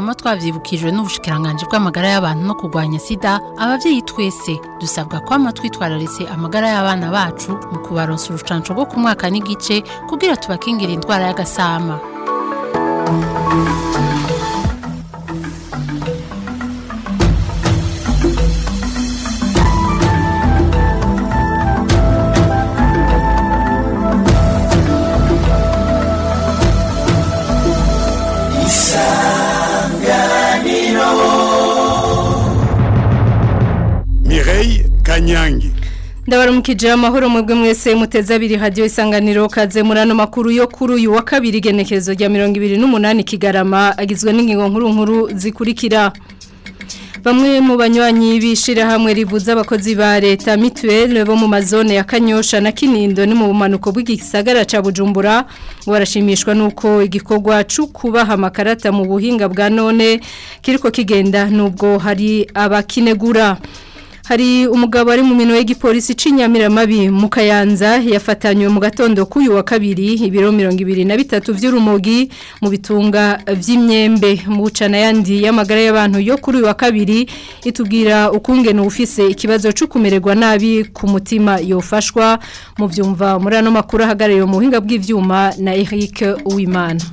twama twavyibukijwe n'ubushikiranganje bw'amagara y'abantu no kurwanya sida abavyeyi twese dusabwa kwama twitwararitse amagara y'abana bacu mu kubaronsa urucanco rwo ku mwaka n'igice kugira tubakingira indwara y'agasama Mireille Kanyangi ndabaramukije amahoro mwebwe mwese muteze abiri hadiyo isanganiro kaze muri ano makuru yo kuri uyu wa kabiri igenekerezo rya mirongo ibiri n'umunani kigarama agizwe n'ingingo nkuru nkuru zikurikira bamwe mu banywanyi b'ishyirahamwe rivuza abakozi ba leta mituweli bo mu mazone ya kanyosha na kinindo ni mu bumanuko bw'igisagara cya bujumbura barashimishwa n'uko igikorwa cyo kubaha amakarata mu buhinga bwa none kiriko kigenda n'ubwo hari abakinegura hari umugabo ari mu minwe y'igipolisi c'inyamiramabi mu Kayanza yafatanywe mu gatondo k'uyu wa kabiri ibiro 23 vy'urumogi mu bitunga vy'imyembe mu bucana yandi y'amagara y'abantu yo kuri uyu wa kabiri itubwira ukungene ufise ikibazo cyo kumererwa nabi ku mutima yofashwa mu vyumva muri ano makuru ahagarariye mu buhinga bw'ivyuma na Eric Uwimana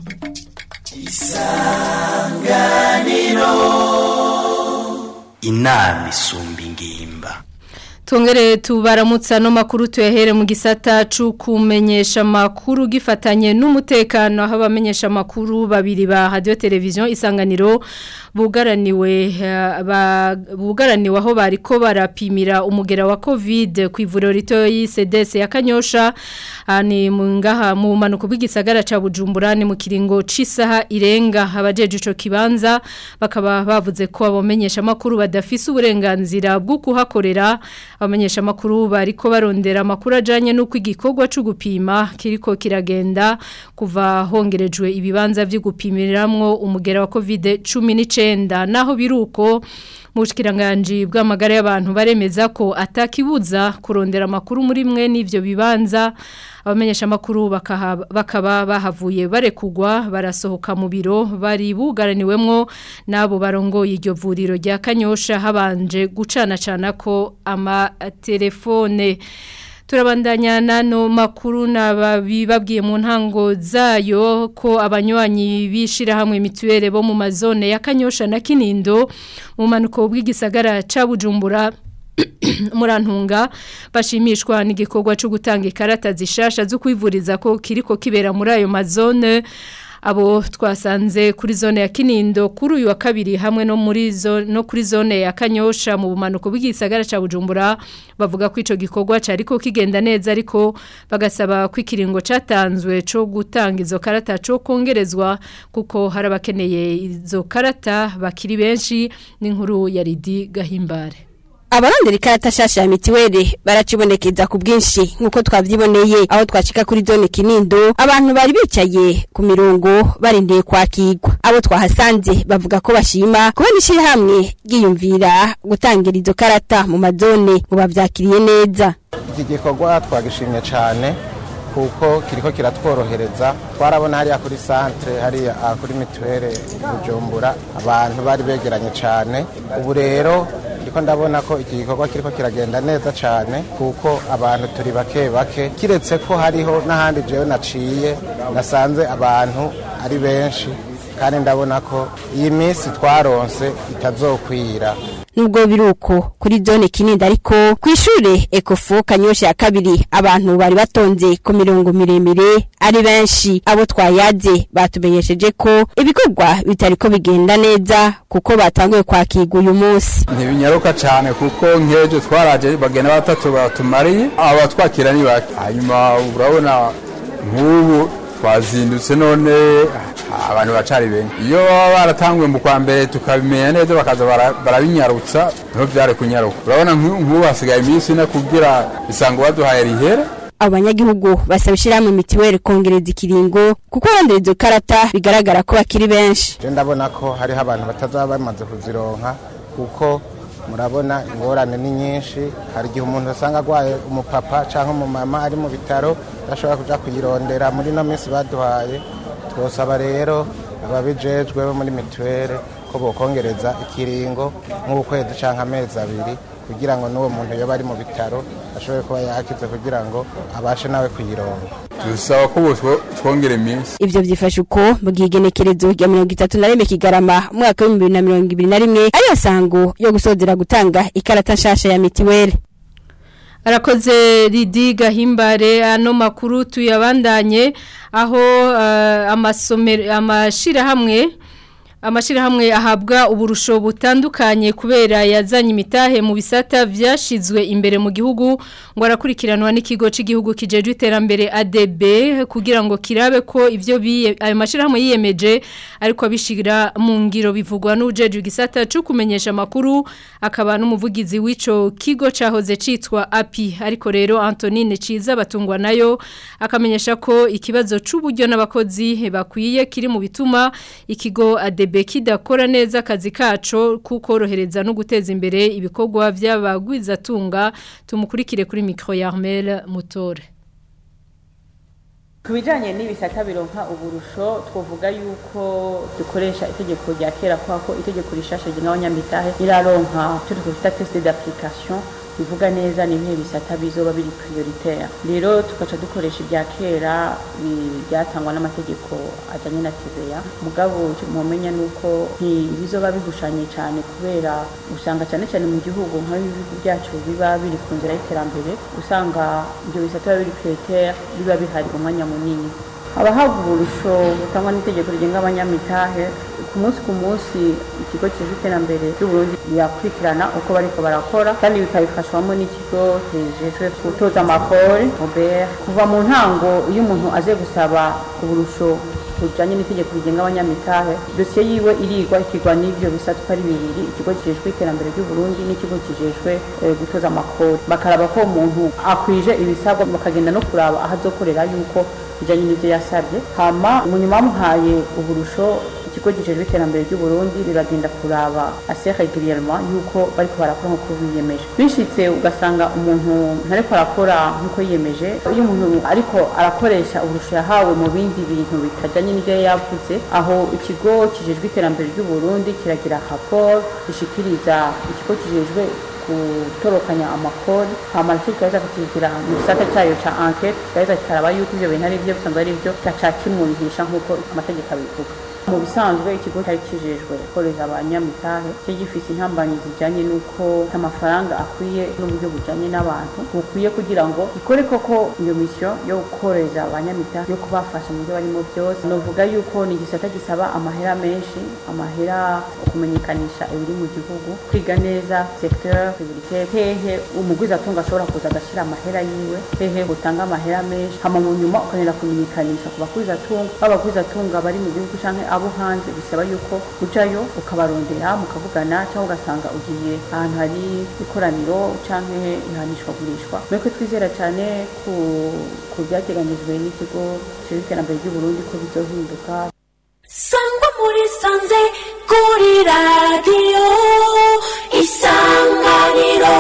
inama isumba ingimba Tongere tubaramutsa no makuru tuyahere mu gisata cukumenyesha makuru gifatanye n'umutekano aho abamenyesha makuru babiri ba radio television isanganiro bugaraniwe uh, ba, bugaraniwe aho bariko barapimira umugera wa covid ku ivuriro rito y'CDS ya Kanyosha ani mu ngaha mu manuko bw'igisagara ca Bujumbura ni mu kiringo cisaha irenga abajeje ico kibanza bakaba bavuze ko abamenyesha makuru badafise uburenganzira bwo kuhakorera abamenyesha makuru bariko barondera makuru ajanye nuko igikorwa cyo gupima kiriko kiragenda kuva hongerejwe ibibanza byo gupimiramwo umugera wa covid 19 naho biruko mu bushikiranganje bw'amagara y'abantu baremeza ko atakibuza kurondera makuru muri mwe n'ivyo bibanza abamenyesha makuru bakaba bahavuye barekugwa barasohoka mu biro bari bugaraniwemwo nabo barongoye iryo vuriro rya Kanyosha habanje gucana cana ko amatelefone turabandanya nano makuru nababibabwiye mu ntango zayo ko abanywanyi bishira hamwe mituwele bo mu mazone ya Kanyosha na Kinindo mu manuko bw'igisagara ca Bujumbura murantunga bashimishwa n'igikorwa cyo gutanga ikarata zishasha zo kwivuriza ko kiriko kibera muri ayo mazone abo twasanze kuri zone ya Kinindo kuri uyu wa kabiri hamwe no muri zo no kuri zone ya Kanyosha mu bumanuko bw'igisagara ca Bujumbura bavuga ko ico gikorwa cariko kigenda neza ariko bagasaba ko ikiringo catanzwe co gutanga izo karata co kongerezwa kuko harabakeneye izo karata bakiri benshi n'inkuru ya Ridi Gahimbare abarondera ikarata shasha ya mitiweli baracibonekeza ku bwinshi nk'uko twavyiboneye aho twashika kuri zone kinindo abantu bari bicaye ku mirongo barindiriye kwakirwa abo twahasanze bavuga ko bashima kubona ishirahamwe ryiyumvira gutangira izo karata mu mazone ngo bavyakiriye neza iki gikorwa twagishimye cyane kuko kiriko kiratworohereza twarabona hariya kuri santere hariya kuri mituweli bujumbura abantu bari begeranye cyane ubu rero ndiko ndabona ko iki gikorwa kiriko kiragenda neza cyane kuko abantu turi bake bake kiretse ko hariho n'ahandi jewe naciye nasanze abantu ari benshi kandi ndabona ko iyi minsi twaronse itazokwira nubwo biruko kuri zone kinini ariko ku ishure ekofo kanyosha ya kabiri abantu bari batonze ku mirongo miremire ari benshi abo twayaze batumenyesheje ko ibikorwa bitariko bigenda neza kuko batanguye kwakirwa uyu munsi ntibinyaruka cyane kuko nk'ejo twaraje bagenda batatu batumariye aba twakira ni bake hanyuma urabona nk'ubu twazindutse none abantu bacari benshi iyo baba baratanguye mu kwa mbere tukabimenya neza bakaza barabinyarutsa niho byari kunyaruka urabona nk'ubu hasigaye iminsi ine kugira isango baduhaye rihere abanyagihugu basaba ishyirahamwe mitiweli kongereza ikiringo kuko arondera izo karata bigaragara ko bakiri benshi je ndabona ko hariho abantu batazaba bamaze kuzironka kuko murabona ingorane ni nyinshi hari igihe umuntu asanga arwaye umupapa cyangwa umumama ari mu bitaro adashobora kuja kuyirondera muri ino minsi baduhaye twosaba rero ababijejwe bo muri mituweli ko bokongereza ikiringo nk'ukwezi cyangwa amezi abiri kugira ngo n'uwo muntu yoba ari mu bitaro ashobore kuba yakize kugira ngo abashe nawe kuyironga dusaba ko twongera iminsi ivyo vyifashe uko mu gihe igenekerezo rya mirongo itatu na rimwe kigarama umwaka w'ibihumbi bibiri na mirongo ibiri na rimwe ariyo sango yo gusozera gutanga ikarata nshasha ya mitiweli arakoze Lidi Gahimbare ano makuru tuyabandanye aho uh, amasomero amashirahamwe amashirahamwe ahabwa uburusho butandukanye kubera yazanye imitahe mu bisata vyashizwe imbere mu gihugu ngo arakurikiranwa n'ikigo cy'igihugu kijeje iterambere ADB kugira ngo kirabe ko ivyo biye ayo mashirahamwe yiyemeje ariko abishira mu ngiro bivugwa n'ujeje gisata cyo kumenyesha makuru akaba n'umuvugizi w'ico kigo cahoze citwa API ariko rero Antonine Ciza batungwa nayo akamenyesha ko ikibazo c'uburyo n'abakozi bakwiye kiri mu bituma ikigo ADB kidakora neza akazi kaco kukorohereza no guteza imbere ibikorwa by'abagwizatunga tumukurikire kuri micro ya Armel Mutore ku bijyanye n'ibisata bironka uburusho twavuga yuko dukoresha itegeko rya kera kubera ko itegeko rishasha rigenga abanyamitahe riraronka icyo twita tesite d'application bivuga neza ni ibihe bisata bizoba biri prioritaire rero tugaca dukoresha ibya kera byatangwa n'amategeko ajyanye na TVA mugabo mumenya nuko ntibizoba bigushanye cyane kubera usanga cyane cyane mu gihugu nk'ibihugu byacu biba biri ku nzira y'iterambere usanga ibyo bisata biba biri prioritaire biba bihari umwanya munini abahabwa uburusho butangwa n'itegeko rigenga abanyamitahe ku munsi ku munsi ikigo kijejwe iterambere ry'uburundi birakurikirana uko bariko barakora kandi bikabifashwamo n'ikigo kijejwe gutoza amakori obert kuva mu ntango iyo umuntu aze gusaba uburusho bujanye n'itegeko rigenga abanyamitahe dosiye yiwe irigwa ikigwa n'ivyo bisata uko ari bibiri ikigo kijejwe iterambere ry'uburundi n'ikigo kijejwe gutoza amakori bakaraba ko umuntu akwije ibisabwa bakagenda no kuraba aho azokorera yuko bijanye n'ivyo yasabye hama umunyuma bamuhaye uburusho ikigo gijejwe iterambere ry'uburundi riragenda kuraba assez régulièrement yuko bariko barakora nk'uko biyemeje bishitse ugasanga umuntu ntariko arakora nk'uko yiyemeje iyo umuntu ariko arakoresha uburusho yahawe mu bindi bintu bitajanye n'ivyo yavuze aho ikigo kijejwe iterambere ry'uburundi kiragira rapport gishikiriza ikigo kijejwe gutorokanya amakori hama nicyo kikaza kukigira mu gisata cyayo ca enquête kikaza kikaraba yuko ivyo bintu ari byo bisanzwe ari byo gaca kimwumvisha nk'uko amategeko abivuga mu bisanzwe ikigo cyari kijejwe gukoreza abanyamitahe cyo gifite intambanyi zijyanye n'uko amafaranga akwiye n'uburyo bujyanye n'abantu bukwiye kugira ngo ikore koko iyo misiyo yo gukoreza abanyamitahe yo kubafasha mu byo barimo byose novuga yuko ni igisata gisaba amahera menshi amahera kumenyekanisha ibiri mu gihugu kwiga neza secteur publique hehe umugwizatunga ashobora kuza agashyira amahera yiwe hehe utanga amahera menshi hama mu nyuma ukanira kumenyekanisha ku bagwizatunga b'abagwizatunga bari mu gihugu canke abo hanze bisaba yuko ujayo ukabarondera mukavugana cyangwa ugasanga ugiye ahantu hari ikoraniro canke ihanishwa gurishwa mwebwe twizera cyane ku ku byateganyijwe n'ikigo gishinzwe iterambere ry'uburundi ko bizohinduka sangwa muri sanze kuri radiyo isanganiro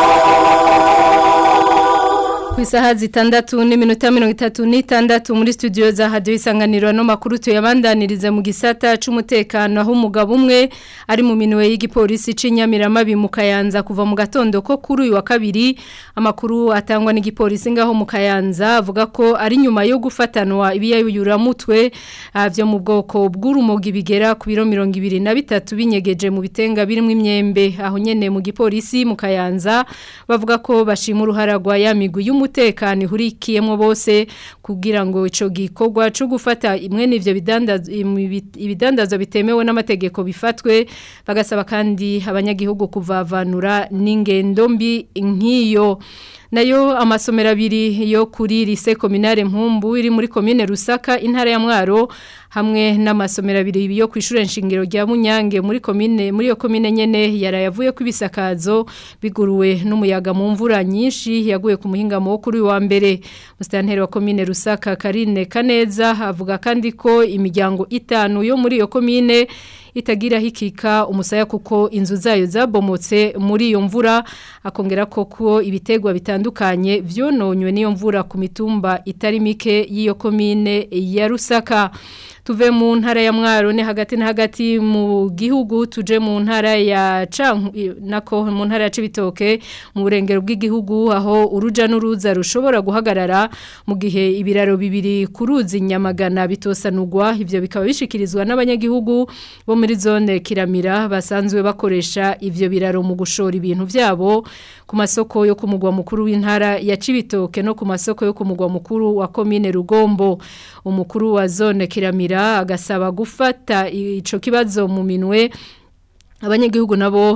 ku isaha zitandatu n'iminota mirongo itatu n'itandatu muri studio za hadiyo isanganiro no makuru tuyabandaniriza mu gisata c'umutekano aho umugabo umwe ari mu minwe y'igipolisi c'inyamiramabi mu kayanza kuva mu gatondo ko kuri uyu wa kabiri amakuru atangwa n'igipolisi ngaho mu kayanza avuga ko ari nyuma yo gufatanwa ibiyayuramutwe byo mu bwoko bw'urumogi bigera ku biro mirongo ibiri na bitatu binyegeje mu bitenga birimo imyembe aho nyene mu gipolisi mu kayanza bavuga ko bashima uruhara rwa ya migwi y'umutekano ihurikiyemo bose kugira ngo ico gikorwa cyo gufata imwe n'ivyo ibidandazwa bitemewe n'amategeko bifatwe bagasaba kandi abanyagihugu kuvavanura n'ingendo mbi nk'iyo nayo amasomero abiri yo kuri lise kominare mpumbu iri muri komine rusaka intara ya mwaro hamwe n'amasomero abiri yo ku ishure nshingiro rya munyange muri komine muri iyo komine nyene yarayavuye ku ibisakazo biguruwe n'umuyaga mu mvura nyinshi yaguye ku muhingamo wo kuri wa mbere musitanteri wa komine rusaka karine kaneza avuga kandi ko imiryango itanu yo muri iyo komine itagira hikika umusaya kuko inzu zayo zabomotse muri iyo mvura akongera ko ko ibitegwa bitandukanye vyononywe n'iyo mvura ku mitumba itari mike y'iyo komine ya Rusaka tuve mu ntara ya mwaro ni hagati na hagati mu gihugu tuje mu ntara ya canku nako mu ntara ya cibitoke mu burengero bw'igihugu aho uruja n'uruza rushobora guhagarara mu gihe ibiraro bibiri kuruzi nyamagana bitosanurwa ivyo bikaba bishikirizwa n'abanyagihugu bo muri zone kiramira basanzwe bakoresha ivyo biraro mu gushora ibintu vyabo ku masoko yo ku mugwa mukuru w'intara ya Cibitoke no ku masoko yo ku mugwa mukuru wa komine Rugombo umukuru wa zone Kiramira agasaba gufata ico kibazo mu minwe abanyagihugu nabo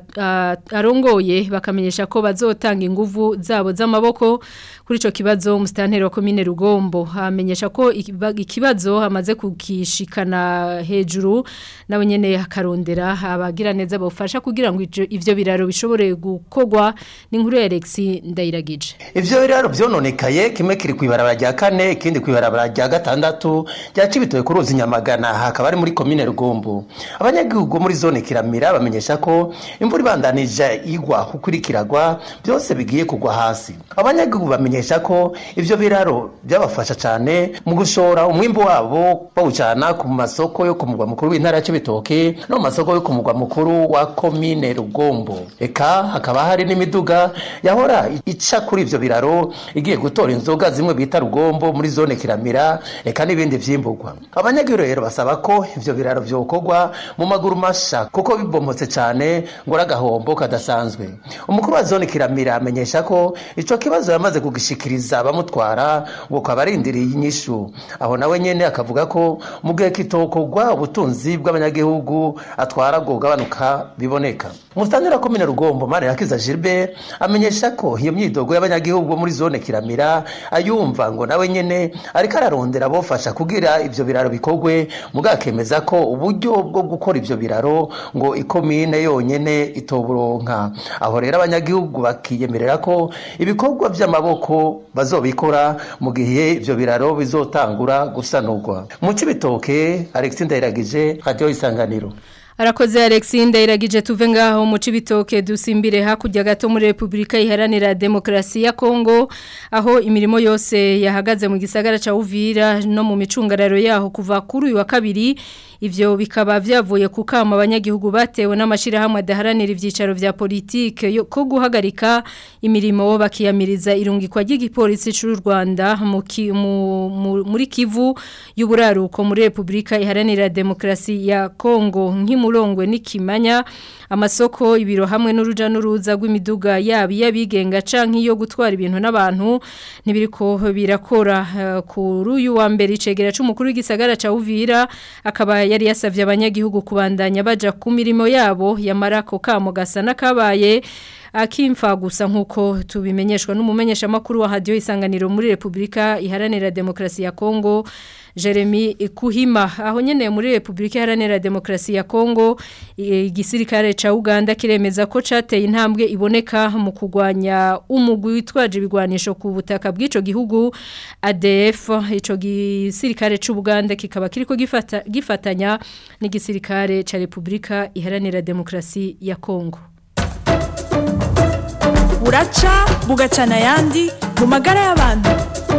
arongoye bakamenyesha ko bazotanga inguvu zabo z'amaboko kuri ico kibazo umustanteri wa komine Rugombo hamenyesha ko ikibazo hamaze kukishikana hejuru nawe nyene hakarondera abagira neza bafasha kugira ngo ivyo biraro bishobore gukogwa n'inkuru ya Alex ndayiragije ivyo biraro vyononekaye kimwe kiri kwibarabara rya kane ikindi kwibarabara rya gatandatu rya cibitoye ku ruzi nyamagana hakaba ari muri komine Rugombo abanyagihugu muri zone kiramira bamenyesha ko imvura ibandanije igwa kukurikiragwa byose bigiye kugwa hasi abanyagihugu bamenyesha ko ivyo biraro byabafasha cyane mu gushora umwimbo wabo bawucana ku masoko yo ku mugwa mukuru w'intara ya Cibitoke no mu masoko yo ku mugwa mukuru wa komine Rugombo eka hakaba hari n'imiduga yahora ica kuri ivyo biraro igiye gutora inzoga zimwe bita Rugombo muri zone Kiramira eka n'ibindi vyimburwa abanyagihugu rero basaba ko ivyo biraro vyokorwa mu maguru masha kuko bibomotse cyane ngo agahombo kadasanzwe umukuru wa zone Kiramira amenyesha ko ico kibazo yamaze kugishikiriza abamutwara ngo kabarindiriye inyishu aho nawe nyene akavuga ko mu gihe kitokogwa ubutunzi bw'abanyagihugu atwara bwo gabanuka biboneka Mustanira komine Rugombo Mare yakiza Gilbert amenyesha ko iyo myidogo y'abanyagihugu muri zone Kiramira ayumva ngo nawe nyene ariko ararondera bofasha kugira ivyo biraro bikogwe mugakemeza ko uburyo bwo gukora ivyo biraro ngo ikomine yonyene itoburonka aho rero abanyagihugu bakiyemerera ko ibikorwa vy'amaboko bazobikora mu gihe ivyo biraro bizotangura gusanurwa mu cibitoke Alexis Ndayiragije radio isanganiro Arakoze Alexis Ndayiragije tuve ngaho mu cibitoke dusimbire hakurya gato muri Republika Iharanira Demokrasi ya Kongo aho imirimo yose yahagaze mu gisagara ca Uvira no mu micungararo yaho kuva kuri uyu wa kabiri ivyo bikaba vyavuye ku kama abanyagihugu batewe n'amashirahamwe adaharanira ivyicaro vya politike ko guhagarika imirimo bakiyamiriza irungikwa ry'igipolisi cy'u Rwanda muri Kivu y'uburaruko muri Republika Iharanira Demokrasi ya Kongo nk'imurongwe n'ikimanya amasoko ibiro hamwe n'uruja n'uruza rw'imiduga yabi yabigenga canke yo gutwara ibintu n'abantu ntibiriko birakora uh, kuri uyu wa mbere icegera c'umukuru w'igisagara ca Uvira akaba yari yasavye abanyagihugu kubandanya baja ku mirimo yabo yamarako kamo gasa nakabaye akimfa gusa nkuko tubimenyeshwa n'umumenyesha makuru wa radio isanganiro muri Republika Iharanira Demokrasi ya Kongo Jeremy Kuhima aho nyene muri Republika Iharanira Demokrasi ya Kongo igisirikare ca Uganda kiremeza ko cateye intambwe iboneka mu kugwanya umugwi witwaje ibigwanisho ku butaka bw'ico gihugu ADF ico gisirikare c'u Uganda kikaba kiriko gifata gifatanya n'igisirikare ca Republika Iharanira Demokrasi ya Kongo buraca bugacana ayandi mu magara y'abantu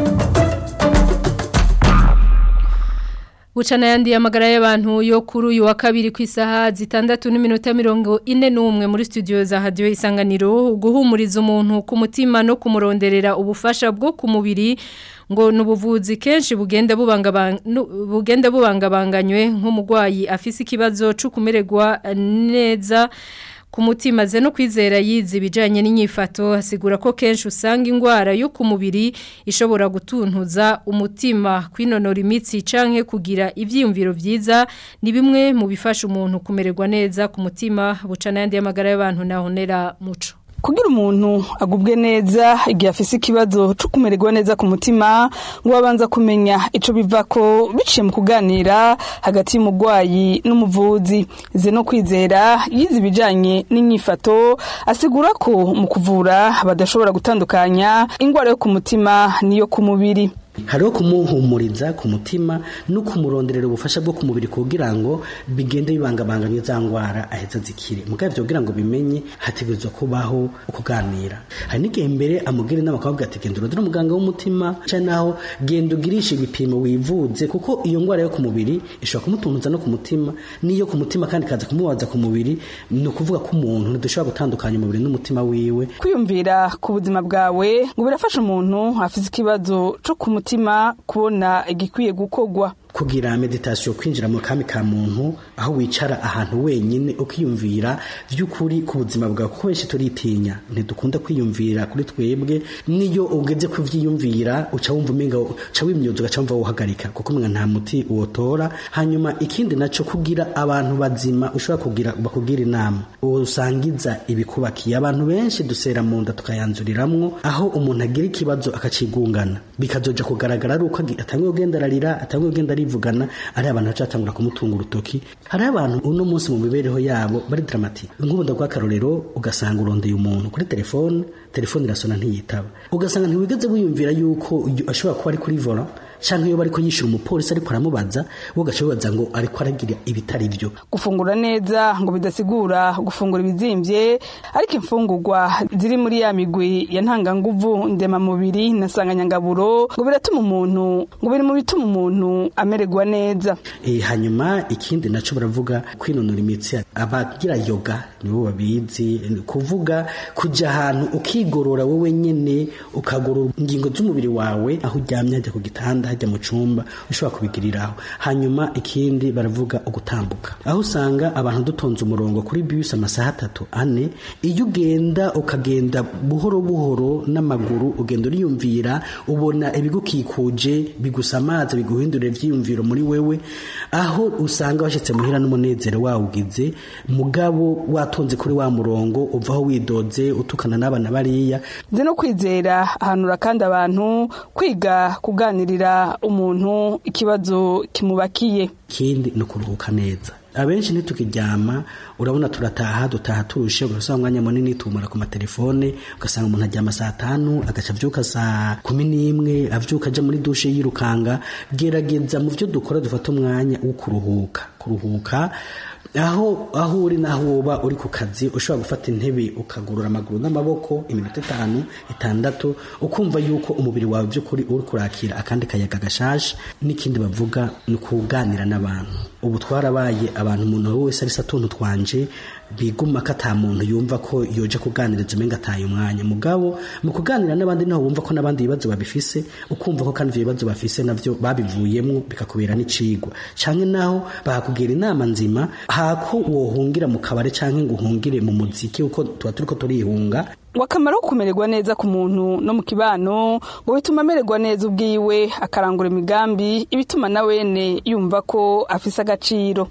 Bucana yandi amagara y'abantu yo kuri uyu wa kabiri ku isaha zitandatu n'iminota mirongo ine n'umwe muri studio za radio isanganiro guhumuriza umuntu ku mutima no kumuronderera ubufasha bwo ku mubiri ngo nubuvuzi kenshi bugenda bubanga bugenda bubangabanganywe nk'umugwayi afise ikibazo cyo kumererwa neza ku mutima ze no kwizera yizi ibijyanye n'inyifato asigura ko kenshi usanga indwara yo ku mubiri ishobora gutuntuza umutima kwinonora imitsi canke kugira ibyiyumviro byiza ni bimwe mu bifasha umuntu kumererwa neza ku mutima bucana yandi y'amagara y'abantu nahonera muco kugira umuntu agubwe neza igihe afise ikibazo cyo kumererwa neza ku mutima ngo abanza kumenya ico biva ko biciye mu kuganira hagati y'umugwayi n'umuvuzi ze no kwizera yize ibijanye n'inyifato asigura ko mu kuvura badashobora gutandukanya ingwara yo ku mutima n'iyo ku mubiri hariho kumuhumuriza ku mutima no kumuronderera ubufasha bwo ku mubiri kugira ngo bigende bibangabanganye za ndwara aheza zikire mugabo ibyo kugira ngo bimenye hategerezwa kubaho ukuganira hari n'igihe mbere amubwira inama akavuga ati genda urondere umuganga w'umutima cyangwa naho genda ugirishe ibipimo wivuze kuko iyo ndwara yo ku mubiri ishobora kumutunguza no ku mutima n'iyo ku mutima kandi ikaza kumubaza ku mubiri ni ukuvuga ko umuntu ntidushobora gutandukanya umubiri n'umutima wiwe kwiyumvira ku buzima bwawe ngo birafasha umuntu afite ikibazo cyo ku mutima kubona igikwiye gukorwa kugira meditasiyo kwinjira mu kami ka muntu aho wicara ahantu wenyine ukiyumvira by'ukuri ku buzima bwawe kuko benshi turitinya ntidukunda kwiyumvira kuri twebwe niyo ugeze kubyiyumvira uca wumva umenga uca wimyuza ugaca wumva wuhagarika kuko umwe nta muti uwotora hanyuma ikindi nacyo kugira abantu bazima ushobora kugira bakugira inama usangiza ibikubakiye abantu benshi dusera mu nda tukayanzuriramwo aho umuntu agira ikibazo akacigungana bikazoja kugaragara ari uko atangiye kugenda ararira atangiye kugenda arivugana ari abantu bacatangura kumutunga urutoki hari abantu uno munsi mu mibereho yabo bari dramatike nk'ubundi bw'akarorero ugasanga urondeye umuntu kuri telefone telefone irasona ntiyitaba ugasanga ntiwigeze wiyumvira yuko ashobora kuba ari kuri vola cyangwa iyo bari yishyura umupolisi ariko aramubaza wo gace wibaza ngo ariko aragira ibitari byo gufungura neza ngo bidasigura gufungura ibizimbye ariko imfungurwa ziri muri ya migwi ya ntanganguvu ndemamubiri na sanganyangaburo ngo biratuma umuntu ngo biri mu bituma umuntu amererwa neza e, hanyuma ikindi nacyo baravuga kwinonora imitsi abagira yoga nibo babizi kuvuga kujya ahantu ukigorora wowe nyine ukagorora ingingo z'umubiri wawe aho uryamye hajya ku gitanda hajya mu cyumba ushobora kubigiriraho hanyuma ikindi baravuga ugutambuka aho usanga abantu dutonze umurongo kuri bisi amasaha atatu ane iyo ugenda ukagenda buhoro buhoro n'amaguru ugenda uriyumvira ubona ibigukikuje bigusa amazi biguhindurira ibyiyumviro muri wewe aho usanga washyitse muhira n'umunezero wawugize mugabo watonze kuri wa murongo uvaho widoze utukana n'abana bariya nzi no kwizera ahanura kandi abantu kwiga kuganirira umuntu ikibazo kimubakiye ikindi ni ukuruhuka neza abenshi ntitukiryama urabona turataha dutaha turushe ugasanga umwanya munini tumara ku matelefone ugasanga umuntu aryama saa tanu agaca avyuka saa kumi n'imwe avyuka aja muri dushe yirukanga gerageza mu vyo dukora dufata umwanya wo kuruhuka kuruhuka aho aho uri naho woba uri ku kazi ushobora gufata intebe ukagorora amaguru n'amaboko iminota itanu itandatu ukumva yuko umubiri wawe by'ukuri uri kurakira akandi kayaga gashashe n'ikindi bavuga ni ukuganira n'abantu ubu twarabaye abantu umuntu wese ari satuntu twanje biguma ko ata muntu yumva ko yoja kuganiriza umenga ataye umwanya mugabo mu kuganira n'abandi niho wumva ko n'abandi ibibazo babifise ukumva ko kandi ivyo bibazo bafise navyo babivuyemwo bikakubera n'icigwa canke naho bakakugira inama nzima hako wohungira mu kabare canke ngo uhungire mu muziki uko tuba turiko turihunga wakamaro ko kumererwa neza ku muntu no mu kibano ngo bituma amererwa neza ubwiwe akarangura imigambi ibituma na wene yumva ko afise agaciro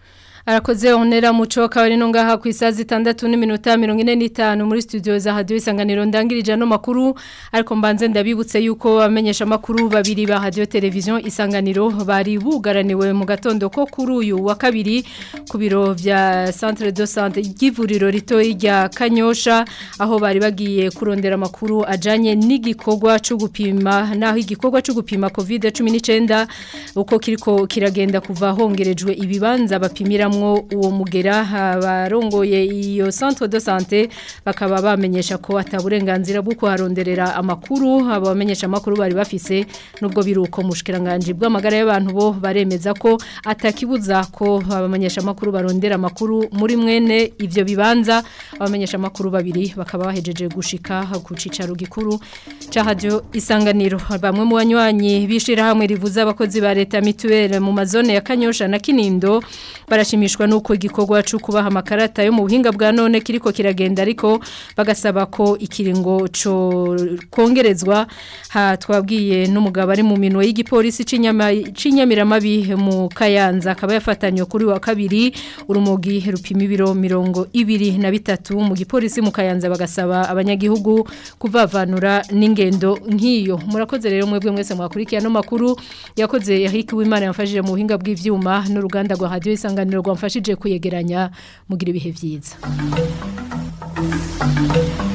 arakoze onera muco kabari no ngaha ku isazi 6 n'iminota 45 muri studio za radio isanganiro ndangirije no makuru ariko mbanze ndabibutse yuko amenyesha makuru babiri ba radio television isanganiro bari bugaraniwe mu gatondo ko kuri uyu wa kabiri ku biro vya centre de santé y'ivuriro rito rya Kanyosha aho bari bagiye kurondera makuru ajanye n'igikorwa cyo gupima naho igikorwa cyo gupima covid 19 uko kiriko kiragenda kuva hongerejwe ibibanza bapimira mwo uwo mugera abarongoye iyo centre de santé bakaba bamenyesha ko ataburenganzira bwo kuharonderera amakuru abamenyesha amakuru bari bafise nubwo biruko mushikiranganje bw'amagara y'abantu bo baremeza ko atakibuza ko abamenyesha amakuru barondera amakuru muri mwene ivyo bibanza abamenyesha amakuru babiri bakaba bahejeje gushika ku cicaro gikuru ca radio isanganiro bamwe mu banywanyi bishira hamwe rivuza abakozi ba leta mituelle mu mazone ya Kanyosha na Kinindo barashimishwa nuko igikorwa cyo kubaha amakarata yo mu buhinga bwa none kiriko kiragenda ariko bagasaba ko ikiringo cyo kongerezwa ha twabwiye n'umugabo ari mu minwe y'igipolisi cinyamiramabi mu Kayanza akaba yafatanywe kuri wa kabiri urumogi rupima ibiro mirongo ibiri na bitatu mu gipolisi mu Kayanza bagasaba abanyagihugu kuvavanura n'ingendo nk'iyo murakoze rero mwebwe mwese mwakurikiye no makuru yakoze yahiki w'Imana yamfashije mu buhinga bw'ivyuma n'uruganda rwa radio isanganiro rwamfashije kuyegeranya mugira ibihe byiza